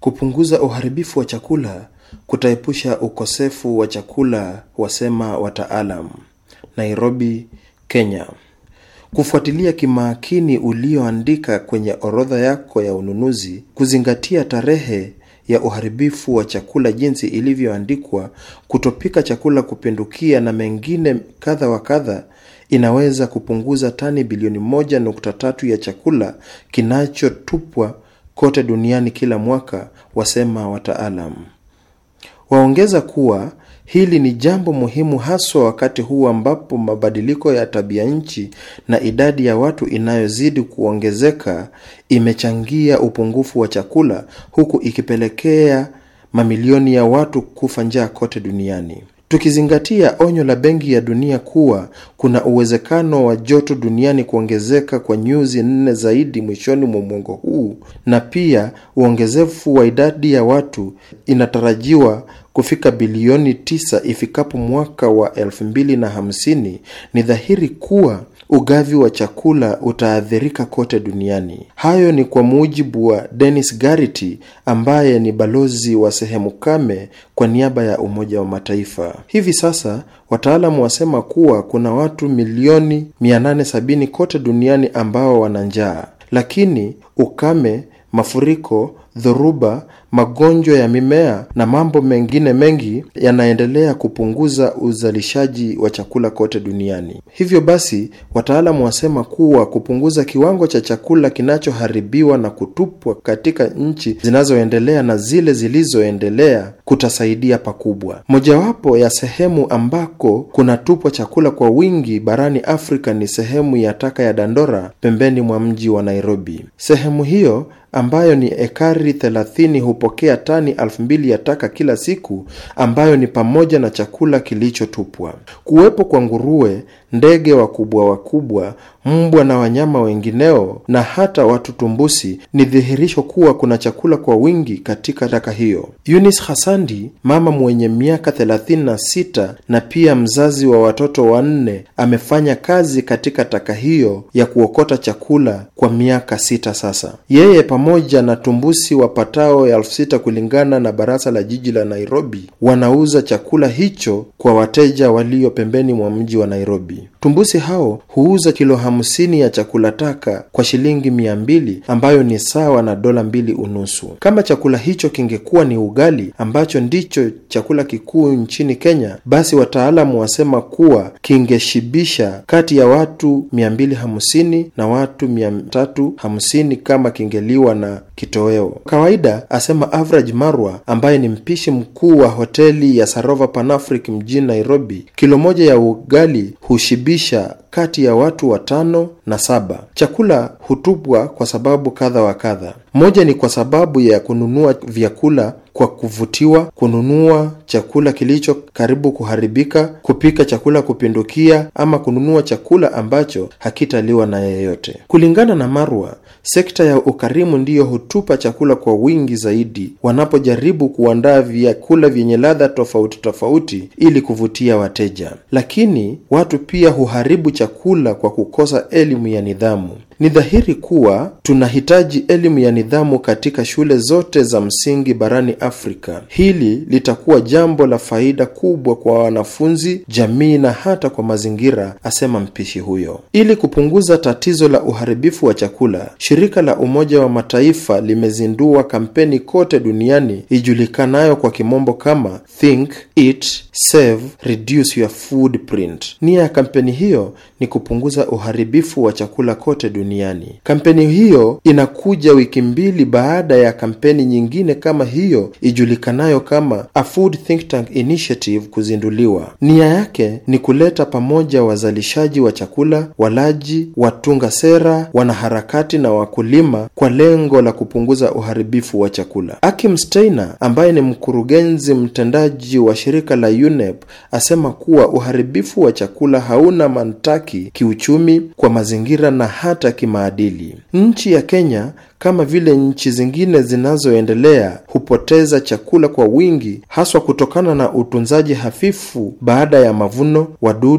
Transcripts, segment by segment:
Kupunguza uharibifu wa chakula kutaepusha ukosefu wa chakula, wasema wataalam. Nairobi, Kenya. Kufuatilia kimakini ulioandika kwenye orodha yako ya ununuzi, kuzingatia tarehe ya uharibifu wa chakula jinsi ilivyoandikwa, kutopika chakula kupindukia na mengine kadha wa kadha, inaweza kupunguza tani bilioni moja nukta tatu ya chakula kinachotupwa kote duniani kila mwaka, wasema wataalam. Waongeza kuwa hili ni jambo muhimu haswa wakati huu ambapo mabadiliko ya tabia nchi na idadi ya watu inayozidi kuongezeka imechangia upungufu wa chakula huku ikipelekea mamilioni ya watu kufa njaa kote duniani. Tukizingatia onyo la Benki ya Dunia kuwa kuna uwezekano wa joto duniani kuongezeka kwa nyuzi nne zaidi mwishoni mwa mwongo huu na pia uongezefu wa idadi ya watu inatarajiwa kufika bilioni tisa ifikapo mwaka wa elfu mbili na hamsini, ni dhahiri kuwa ugavi wa chakula utaathirika kote duniani. Hayo ni kwa mujibu wa Dennis Garrity ambaye ni balozi wa sehemu kame kwa niaba ya Umoja wa Mataifa. Hivi sasa wataalamu wasema kuwa kuna watu milioni 870 kote duniani ambao wana njaa, lakini ukame, mafuriko, dhoruba, magonjwa ya mimea na mambo mengine mengi yanaendelea kupunguza uzalishaji wa chakula kote duniani. Hivyo basi, wataalamu wasema kuwa kupunguza kiwango cha chakula kinachoharibiwa na kutupwa katika nchi zinazoendelea na zile zilizoendelea kutasaidia pakubwa. Mojawapo ya sehemu ambako kunatupwa chakula kwa wingi barani Afrika ni sehemu ya taka ya Dandora pembeni mwa mji wa Nairobi. Sehemu hiyo ambayo ni ekari 30 hupokea tani elfu mbili ya taka kila siku, ambayo ni pamoja na chakula kilichotupwa. Kuwepo kwa nguruwe, ndege wakubwa wakubwa, mbwa na wanyama wengineo na hata watu tumbusi ni dhihirisho kuwa kuna chakula kwa wingi katika taka hiyo. Eunice Hasandi, mama mwenye miaka 36 na pia mzazi wa watoto wanne, amefanya kazi katika taka hiyo ya kuokota chakula kwa miaka sita sasa. Yeye pamoja na tumbusi wapatao elfu sita kulingana na baraza la jiji la Nairobi wanauza chakula hicho kwa wateja walio pembeni mwa mji wa Nairobi. Tumbusi hao huuza kilo hamsini ya chakula taka kwa shilingi mia mbili ambayo ni sawa na dola mbili unusu. Kama chakula hicho kingekuwa ni ugali ambacho ndicho chakula kikuu nchini Kenya, basi wataalamu wasema kuwa kingeshibisha kati ya watu mia mbili hamsini na watu mia tatu hamsini kama kingeliwa na kitoweo. Kawaida, asema Average Marwa ambaye ni mpishi mkuu wa hoteli ya Sarova Panafric mjini Nairobi, kilo moja ya ugali hushibisha kati ya watu watano na saba. Chakula hutupwa kwa sababu kadha wa kadha. Moja ni kwa sababu ya kununua vyakula kwa kuvutiwa, kununua chakula kilicho karibu kuharibika, kupika chakula kupindukia, ama kununua chakula ambacho hakitaliwa na yeyote. Kulingana na Marwa, sekta ya ukarimu ndiyo hutupa chakula kwa wingi zaidi wanapojaribu kuandaa vyakula vyenye ladha tofauti tofauti ili kuvutia wateja. Lakini watu pia huharibu chakula kwa kukosa elimu ya nidhamu. Ni dhahiri kuwa tunahitaji elimu ya nidhamu katika shule zote za msingi barani Afrika. Hili litakuwa jambo la faida kubwa kwa wanafunzi, jamii na hata kwa mazingira, asema mpishi huyo. Ili kupunguza tatizo la uharibifu wa chakula, shirika la Umoja wa Mataifa limezindua kampeni kote duniani ijulikanayo kwa kimombo kama Think, Eat, Save, Reduce Your Footprint. Nia ya kampeni hiyo ni kupunguza uharibifu wa chakula kote duniani. Kampeni hiyo inakuja wiki mbili baada ya kampeni nyingine kama hiyo ijulikanayo kama A Food Think Tank Initiative kuzinduliwa. Nia yake ni kuleta pamoja wazalishaji wa chakula, walaji, watunga sera, wanaharakati na wakulima kwa lengo la kupunguza uharibifu wa chakula. Akim Steiner ambaye ni mkurugenzi mtendaji wa shirika la UNEP asema kuwa uharibifu wa chakula hauna mantaki kiuchumi, kwa mazingira na hata kimaadili. Nchi ya Kenya kama vile nchi zingine zinazoendelea hupoteza chakula kwa wingi, haswa kutokana na utunzaji hafifu baada ya mavuno, wadudu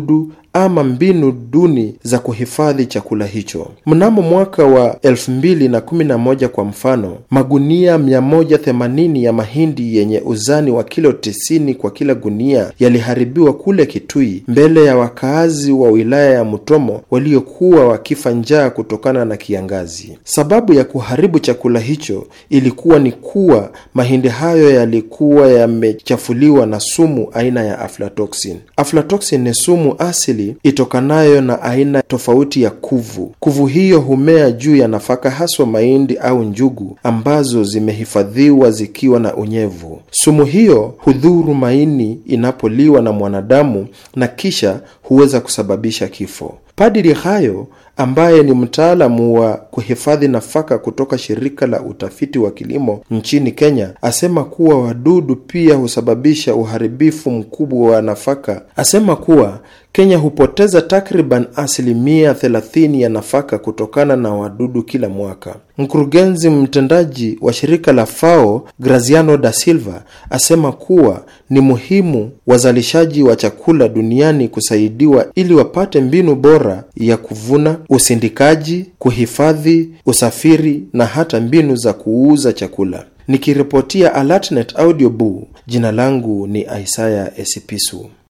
ama mbinu duni za kuhifadhi chakula hicho. Mnamo mwaka wa 2011 kwa mfano, magunia 180 ya mahindi yenye uzani wa kilo 90 kwa kila gunia yaliharibiwa kule Kitui mbele ya wakaazi wa wilaya ya Mutomo waliokuwa wakifa njaa kutokana na kiangazi. Sababu ya kuharibu chakula hicho ilikuwa ni kuwa mahindi hayo yalikuwa yamechafuliwa na sumu aina ya aflatoxin. Aflatoxin ni sumu asili itokanayo na aina tofauti ya kuvu. Kuvu hiyo humea juu ya nafaka, haswa mahindi au njugu ambazo zimehifadhiwa zikiwa na unyevu. Sumu hiyo hudhuru maini inapoliwa na mwanadamu na kisha huweza kusababisha kifo. Padri Hayo ambaye ni mtaalamu wa kuhifadhi nafaka kutoka shirika la utafiti wa kilimo nchini Kenya asema kuwa wadudu pia husababisha uharibifu mkubwa wa nafaka. Asema kuwa Kenya hupoteza takriban asilimia 30 ya nafaka kutokana na wadudu kila mwaka. Mkurugenzi mtendaji wa shirika la FAO Graziano da Silva asema kuwa ni muhimu wazalishaji wa chakula duniani kusaidiwa ili wapate mbinu bora ya kuvuna, usindikaji, kuhifadhi, usafiri na hata mbinu za kuuza chakula. Nikiripotia Alatnet Audio Boo, jina langu ni Isaya Esipisu.